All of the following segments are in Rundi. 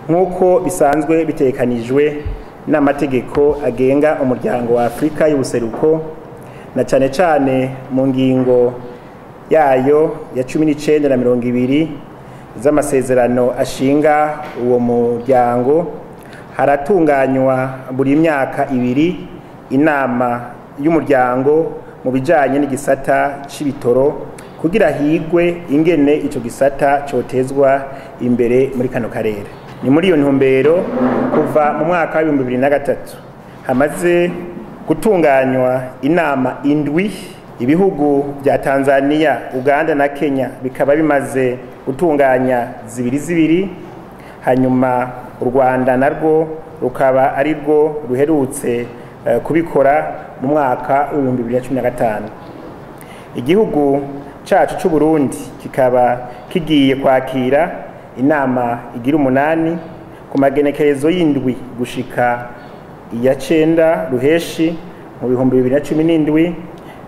nk'uko bisanzwe bitekanijwe n'amategeko agenga umuryango wa afurika y'ubuseruko na cyane cyane mu ngingo yayo ya cumi n'icyenda na mirongo ibiri z'amasezerano ashinga uwo muryango haratunganywa buri myaka ibiri inama y'umuryango mu bijyanye n'igisata cy'ibitoro kugira higwe ingene icyo gisata cyotezwa imbere muri kano karere ni muri iyo ntumbero kuva mu mwaka w'ibihumbi bibiri na gatatu hamaze gutunganywa inama indwi ibihugu bya tanzania uganda na kenya bikaba bimaze gutunganya zibiri zibiri hanyuma u rwanda narwo rukaba ari rwo ruherutse kubikora mu mwaka w'ibihumbi bibiri na cumi na gatanu igihugu cyacu cy'u burundi kikaba kigiye kwakira inama igira umunani ku magenekerezo y'indwi gushika iya cenda ruheshi mu bihumbi bibiri na cumi n'indwi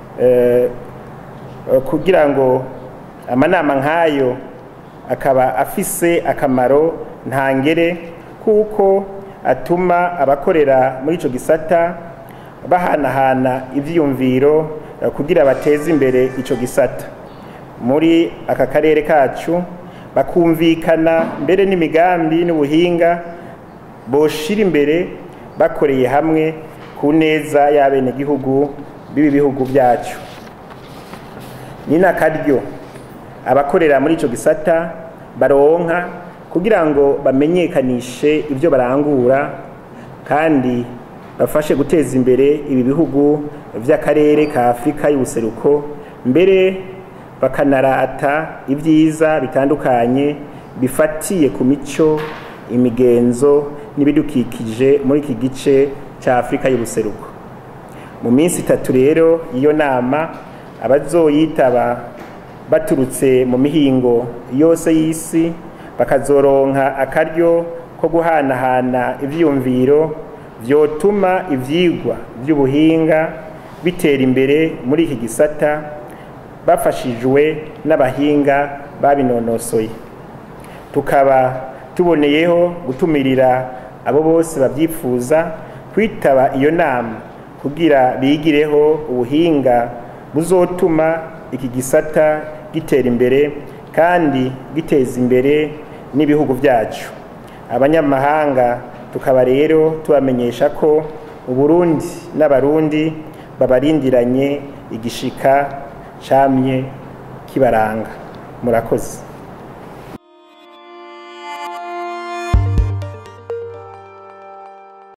kugira ngo amanama nk'ayo akaba afise akamaro ntangere kuko atuma abakorera muri icyo gisata bahanahana ibyiyumviro kugira bateze imbere icyo gisata muri aka karere kacu bakumvikana mbere n'imigambi n'ubuhinga boshira imbere bakoreye hamwe ku neza y'abenegihugu b'ibi bihugu byacu ni n'akaryo abakorera muri icyo gisata baronka kugira ngo bamenyekanishe ibyo barangura kandi bafashe guteza imbere ibi bihugu by'akarere ka afurika y'ubuseruko mbere bakanarata ibyiza bitandukanye bifatiye ku mico imigenzo n'ibidukikije muri iki gice cya afurika y'ubuseruko mu minsi itatu rero iyo nama abazoyitaba baturutse mu mihingo yose y'isi bakazoronka akaryo ko guhanahana ibyiyumviro byotuma ibyigwa by'ubuhinga bitera imbere muri iki gisata bafashijwe n'abahinga babinonosoye tukaba tuboneyeho gutumirira abo bose babyifuza kwitaba iyo nama kugira bigireho ubuhinga buzotuma iki gisata gitera imbere kandi giteza imbere n'ibihugu byacu abanyamahanga tukaba rero tubamenyesha ko uburundi n'abarundi babarindiranye igishika camye kibaranga murakoze